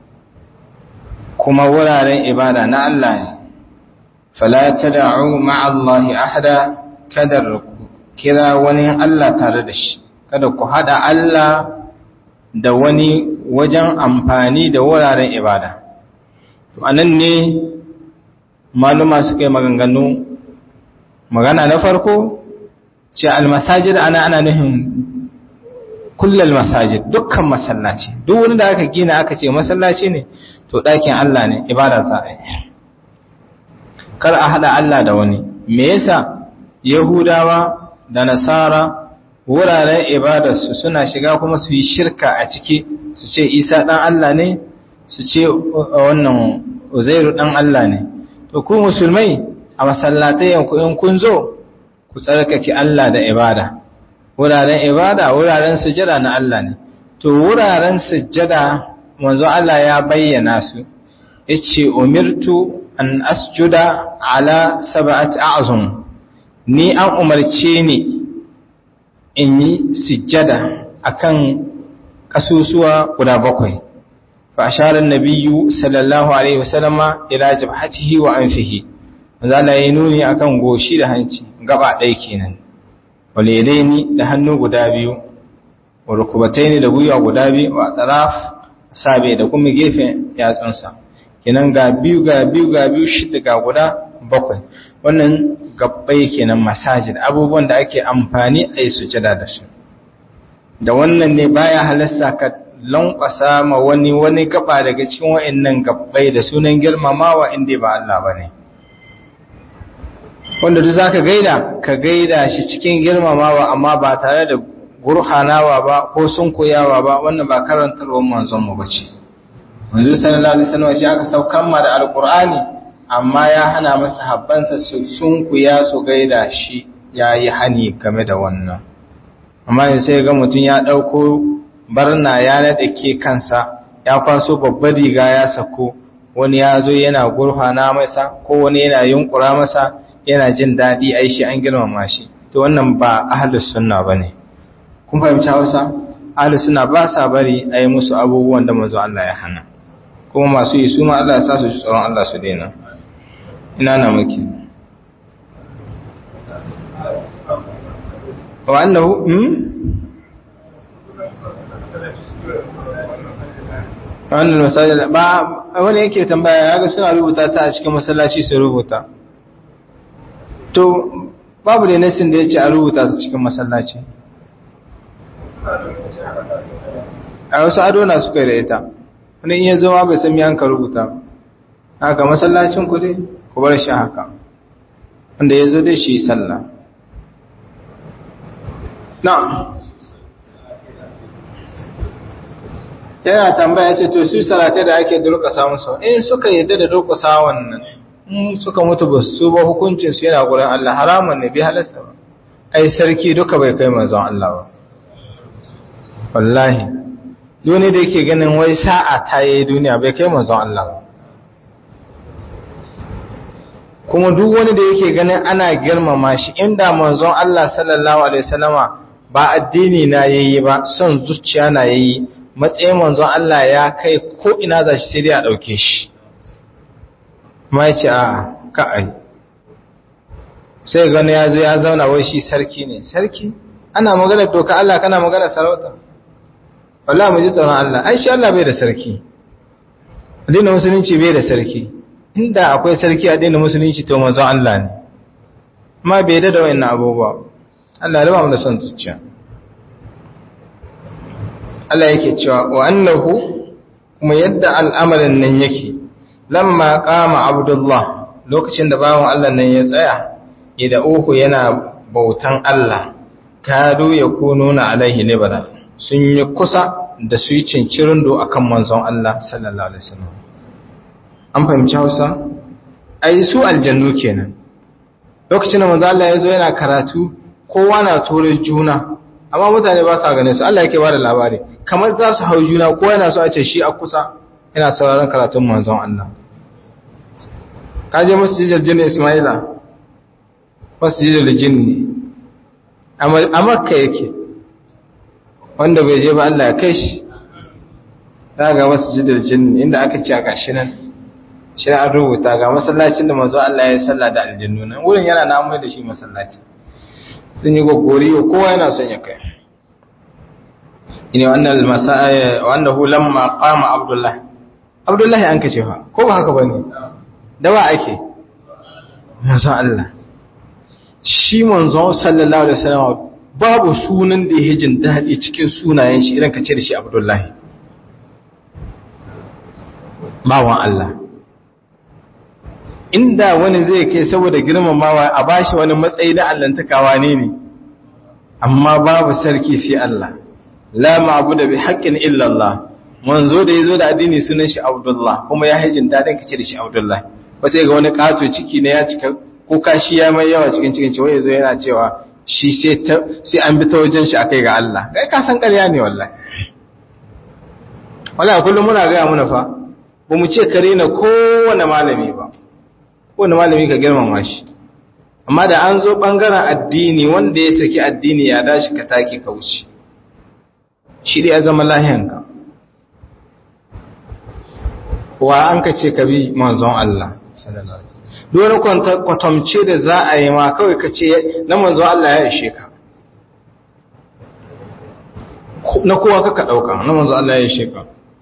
kuma wuraren ibada na Allah ne fala tad'u ma'a Allah ahada kada ku kira wani Allah tare da shi kada ku hada Allah da wani wajen amfani da wuraren ibada to anan ne maluma suka yi maganganu magana na farko ce almasajid ana ana nufin kullal masajid dukkan masallaci duk wani da aka gina aka ce masallaci ne to ɗakin Allah ne ibada za a yi kar a haɗa Allah da wani me yasa yahudawa da nasara wuraren ibadarsu suna shiga kuma su yi shirka a ciki su ce isa ɗan Allah ne su ce wannan uzairu ɗan Allah ne to ku musulmai a masallatai yanku in kun zo ku tsarkake Allah da ibada wuraren ibada wuraren sujada na Allah ne to wuraren sujada manzo Allah ya bayyana su yace umirtu an asjuda ala sab'ati a'zum ni an umarce ni in yi sujjada akan kasusuwa guda bakwai fa ashara an-nabiyyu sallallahu alaihi wasallama ila jabhatihi wa anfihi manzo Allah ya nuni akan goshi da hanci gaba ɗaya kenan walidaini da hannu guda biyu wa rukubataini da gwiwa guda biyu wa taraf sabe da kuma gefen yatsunsa kenan ga biyu ga biyu ga biyu shida ga guda bakwai wannan gabbai kenan masajid abubuwan da ake amfani a yi sujada da su da wannan ne baya halasta ka lankwasa ma wani wani gaba daga cikin wa'annan gabbai da sunan girmamawa inda ba Allah bane wanda duk zaka gaida ka gaida shi cikin girmamawa amma ba tare da gurhanawa ba ko sunkuyawa ba wannan ba karantarwar manzon mu bace manzo sallallahu alaihi wasallam shi aka saukan ma da alqur'ani amma ya hana masa habbansa su sunkuya su gaida shi yayi hani game da wannan amma in sai ga mutun ya dauko barna ya nade ke kansa ya kwaso babbar riga ya sako wani ya zo yana gurhana masa ko wani yana yunkura masa yana jin daɗi ai shi an girmama shi to wannan ba ahlus sunna bane kun fahimci Hausa ahlus sunna ba sa bari ai musu abubuwan da manzo Allah ya hana kuma masu yi su ma Allah ya sa su ji tsoron Allah su daina ina na muke wa annahu hmm wannan masajid ba wani yake tambaya ya ga suna rubuta ta a cikin masallaci su rubuta to babu da nasin da ya ce a rubuta su cikin masallaci a wasu adona suka yi da ita wani iya zama bai sami yanka rubuta haka masallacin ku dai ku bar shi haka wanda ya zo dai shi sallah na yana tambaya ce to su salatai da ake durƙasa musu in suka yadda da durƙasa wannan in suka mutu ba su ba hukuncin su yana gurin Allah haramun ne bi halasta ba ai sarki duka bai kai manzon Allah ba wallahi duni da yake ganin wai sa'a ta yi duniya bai kai manzon Allah ba kuma duk wani da yake ganin ana girmama shi inda manzon Allah sallallahu alaihi wasallama ba addini na yayi ba son zuciya na yayi matsayin manzon Allah ya kai ko ina za shi sai dai a dauke shi ma ya ce a ka'ai sai gani ya zo ya zauna wai shi sarki ne sarki ana magana doka Allah kana magana sarauta wallahi mu ji tsoron Allah ai shi Allah bai da sarki addinin musulunci bai da sarki inda akwai sarki addinin musulunci to manzo Allah ne amma bai da wayannan abubuwa Allah ya raba mu da son zuciya Allah yake cewa wa annahu kuma yadda al'amarin nan yake lamma qama abdullah lokacin da bawon Allah nan ya tsaya da uku yana bautan Allah kadu ya kununa alaihi libra sun yi kusa da su yi cincirin do akan manzon Allah sallallahu alaihi wasallam an fahimci Hausa ai su aljannu kenan lokacin da manzon Allah ya zo yana karatu kowa na tore juna amma mutane ba sa ganin su Allah yake bada labari kamar za su hau juna kowa yana so a ce shi a kusa yana sauraron karatun manzon Allah ka je masjidil jinni Ismaila masjidil jinni a makka yake wanda bai je ba Allah ya kai shi za ga masjidil jinni inda aka ce a gashi nan shi an rubuta ga masallacin da manzon Allah ya salla da aljannu nan wurin yana na mai da shi masallaci sun yi gogori kowa yana son ya kai ina wannan masaya wannahu lamma qama abdullah abdullah an kace fa ko ba haka bane dawa ake manzo Allah shi manzo sallallahu alaihi wasallam babu sunan da yake jin dadi cikin sunayen shi idan kace da shi abdullah bawan Allah inda wani zai kai saboda girmamawa a bashi wani matsayi na allantakawa ne ne amma babu sarki sai Allah la ma'budu bi haqqin illa Allah manzo da yazo da addini sunan shi Abdullah kuma ya hajin dadin kace da shi Abdullah ba sai ga wani kato ciki ne ya cika ko kashi ya mai yawa cikin cikin cewa yazo yana cewa shi sai sai an bi ta wajen shi akai ga Allah kai ka san ƙarya ne wallahi wallahi kullum muna ga muna fa ba mu ce kare na kowane malami ba kowane malami ka girmama shi amma da an zo ɓangaren addini wanda ya saki addini ya dashi ka take ka wuce shi da ya zama lahiyanka wa an ka ce ka bi manzon Allah dole kwatamce da za a yi ma kawai ka ce na manzon Allah ya ishe ka na kowa ka ɗauka na manzon Allah ya ishe ka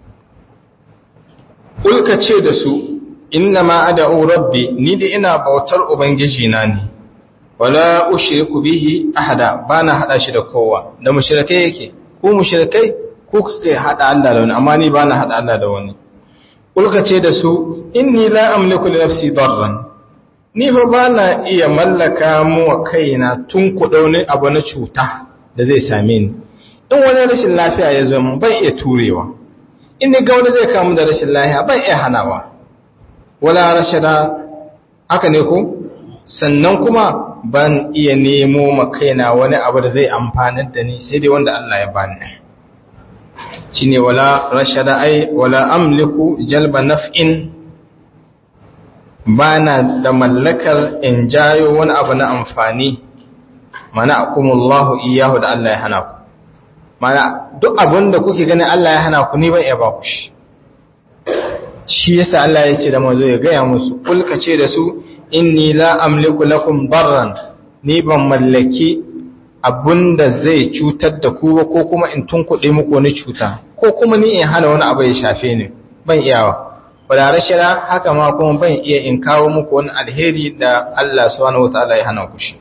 Ulka ce da su inna ma ada'u rabbi ni da ina bautar ubangiji na ne wala ushriku bihi ahada bana hada shi da kowa da mushrikai yake ku mushrikai ku kuke hada Allah da wani amma ni bana hada Allah da wani ulka ce da su inni la amliku li nafsi darran ni fa bana iya mallaka mu wa kaina tun ku daune abu na cuta da zai same ni in wani rashin lafiya ya zo mun ban iya turewa in ni ga wani zai kamu da rashin lafiya ban iya hanawa wala rashada aka ne ko sannan kuma ban iya nemo makaina wani abu da zai amfanar da ni sai dai wanda Allah ya bani shine wala rashada ai wala amliku jalba naf'in bana da mallakar in jayo wani abu na amfani mana akumullahu iyahu da Allah ya hana ku mana duk abin da kuke ganin Allah ya hana ku ni ban iya ba ku shi shi yasa Allah ya ce da mazo ya gaya musu kulka ce da su inni la amliku lakum darran ni ban mallaki abunda zai cutar da ku ba ko kuma in tunkuɗe muku wani cuta ko kuma ni in hana wani abu ya shafe ni ban iyawa wala rashida haka ma kuma ban iya in kawo muku wani alheri da Allah subhanahu wataala ya hana ku shi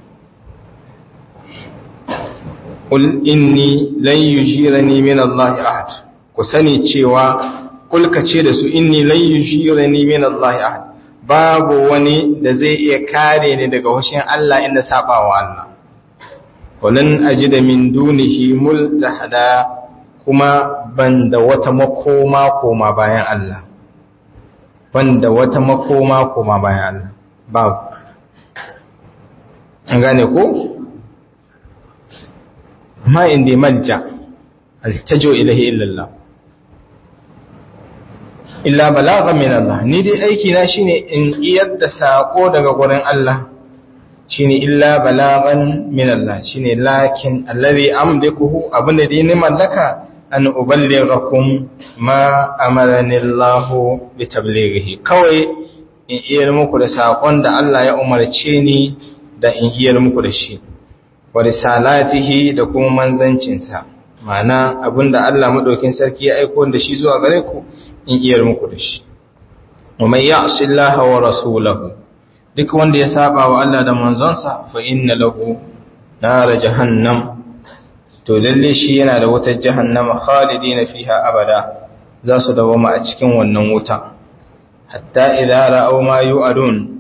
qul inni lan yujirani min Allah ahad ku sani cewa kulka ce da su inni lan yushirani min Allah ahad babu wani da zai iya kare ni daga hushin Allah inda sabawa Allah walan ajida min dunihi multahada kuma banda wata makoma koma bayan Allah banda wata makoma koma bayan Allah babu an gane ko ma indi malja altajo ilahi illallah illa balagha min Allah ni dai aiki na shine in iyar da sako daga gurin Allah shine illa balaghan min Allah shine lakin allazi amlikuhu abinda dai ni mallaka an uballighakum ma amarani Allah bi tablighihi kawai in iyar muku da sakon da Allah ya umarce ni da in iyar muku da shi wa risalatihi da kuma manzancinsa ma'ana abinda Allah madaukin sarki ya aiko da shi zuwa gare ku in iyar muku da shi wa man ya'si Allah wa rasulahu duk wanda ya saba wa Allah da manzonsa fa inna lahu nar jahannam to lalle shi yana da wutar jahannama khalidina fiha abada za su dawoma a cikin wannan wuta hatta idza ra'aw ma yu'adun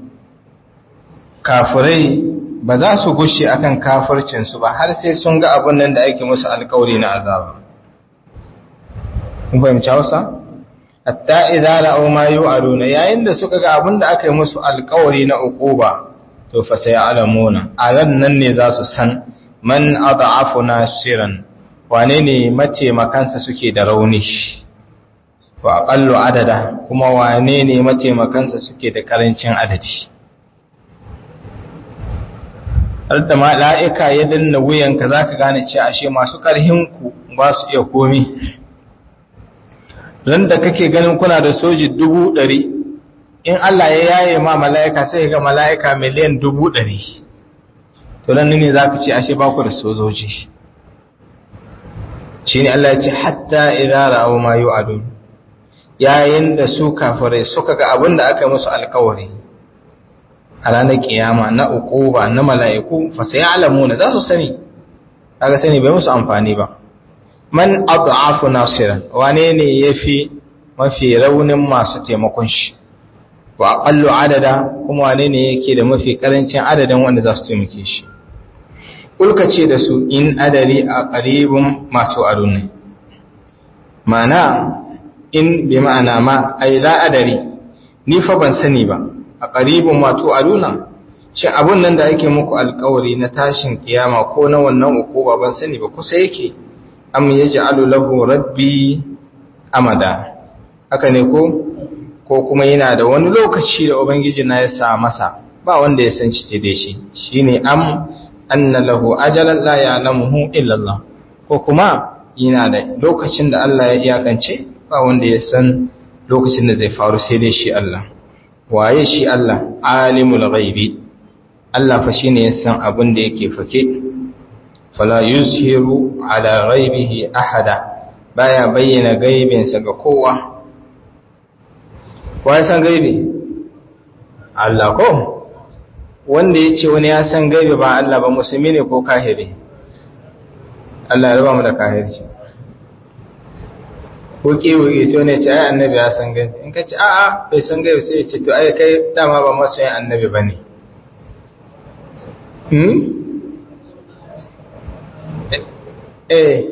kafirai ba za su gushe akan kafircin su ba har sai sun ga abun nan da ake musu alƙawari na azaba kun fahimci Hausa hatta idza ra'aw ma yu'aduna yayin da suka ga abin da aka yi musu alƙawari na uquba to fa sai alamuna a ran nan ne za su san man ad'afu nasiran wane ne mataimakansa suke da rauni wa aqallu adada kuma wane ne mataimakansa suke da karancin adadi har da mala'ika ya danna wuyanka zaka gane cewa ashe masu karhin ku ba su iya komi ran da kake ganin kuna da soji dubu ɗari in Allah ya yaye ma mala'ika sai ga mala'ika miliyan dubu ɗari to nan ne za ka ce ashe ba ku da sojoji shine Allah ya ce hatta idza ra'aw ma yu'adun yayin da su kafirai suka ga abin da aka musu alkawari a ranar kiyama na uquba na mala'iku fa sayalamuna za su sani kaga sani bai musu amfani ba man ad'afu nasiran wane ne yafi mafi raunin masu taimakon shi wa aqallu adada kuma wane ne yake da mafi karancin adadin wanda za su taimake shi ulka ce da su in adari a qaribun ma tu'adun mana in bi ma'ana ma ai la adari ni fa ban sani ba a qaribun ma tu'aduna shi abun nan da ake muku alkawari na tashin kiyama ko na wannan ukuba ban sani ba kusa yake am yaj'alu lahu rabbi amada haka ne ko ko kuma yana da wani lokaci da ubangiji na ya sa masa ba wanda ya san shi da shi shine am anna lahu ajalan la ya'lamuhu illa Allah ko kuma yana da lokacin da Allah ya iyakance ba wanda ya san lokacin da zai faru sai dai shi Allah waye shi Allah alimul ghaibi Allah fa shine ya san abin da yake fake fala yuzhiru ala ghaibihi ahada baya bayyana gaibinsa ga kowa wa ya san gaibi Allah ko wanda ya ce wani ya san gaibi ba Allah ba musulmi ne ko kahiri Allah ya raba mu da kahirci ko kewaye sai wani ya ce ai annabi ya san gaibi in ka ce a'a bai san gaibi sai ya ce to ai kai dama ba masu yin annabi ba ne eh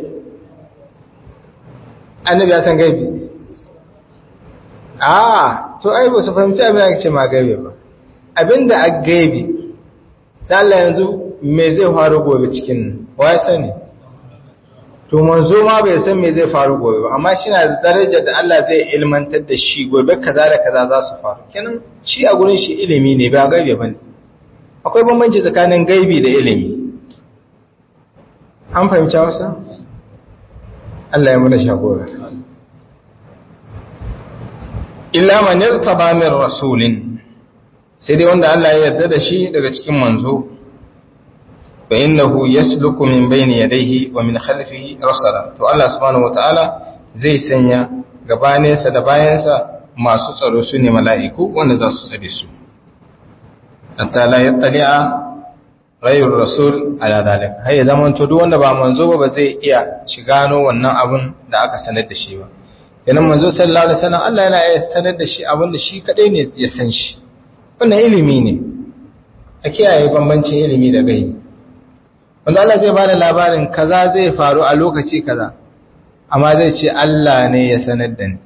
annabi ya san gaibi ah to ai ba su fahimci abin da ce ma gaibi ba abinda a gaibi ta Allah yanzu me zai faru gobe cikin wa ya sani to manzo ma bai san me zai faru gobe ba amma shi na da daraja da Allah zai ilmantar da shi gobe kaza da kaza za su faru kenan shi a gurin shi ilimi ne ba gaibi bane akwai bambanci tsakanin gaibi da ilimi an fahimci wasa Allah ya muna shagora illa man yartaba min rasulin sai dai wanda Allah ya yarda da shi daga cikin manzo fa innahu yasluku min bayni yadayhi wa min khalfihi rasala to Allah subhanahu wataala zai sanya gabaninsa da bayansa masu tsaro su ne mala'iku wanda za su tsare su hatta la yattali'a ghayru rasul ala dalik har ya zama to duk wanda ba manzo ba ba zai iya shigano wannan abun da aka sanar da shi ba idan manzo sallallahu alaihi wasallam Allah yana iya sanar da shi abin da shi kadai ne ya san shi wannan ilimi ne a kiyaye bambancin ilimi da gaibi wanda Allah zai bada labarin kaza zai faru a lokaci kaza amma zai ce Allah ne ya sanar da ni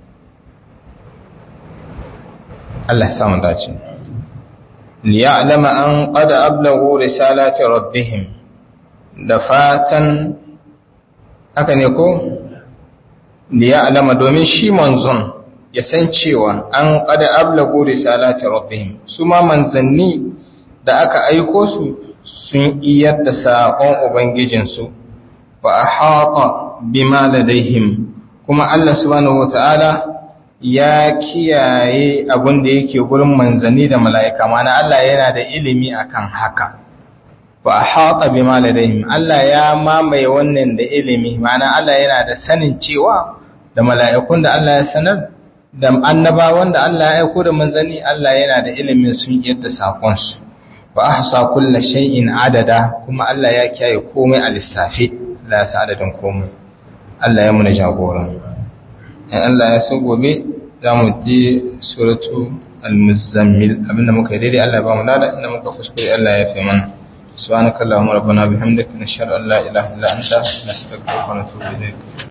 Allah ya samu dace liya'lama an qad ablaghu risalati rabbihim da fatan haka ne ko liya'lama domin shi manzon ya san cewa an qad ablagu risalati rabbihim su ma manzanni da aka aiko su sun iyar da saƙon ubangijinsu wa ahata bima ladaihim kuma Allah subhanahu wataala ya kiyaye abin da yake gurin manzanni da mala'ika mana Allah yana da ilimi akan haka wa ahata bima ladaihim Allah ya mamaye wannan da ilimi mana Allah yana da sanin cewa da mala'ikun da Allah ya sanar da annabawan da Allah ya aiko da manzanni Allah yana da ilimin sun yadda sakonsu wa ahsa kulli shay'in adada kuma Allah ya kiyaye komai a lissafi Allah ya sa adadin komai Allah ya muna jagora in Allah ya so gobe za mu ji suratu al-muzammil abinda muka yi daidai Allah ya ba mu lada inda muka kuskure Allah ya fi mana subhanakallahumma rabbana bihamdika nashhadu an la ilaha illa anta nastaghfiruka wa natubu ilayk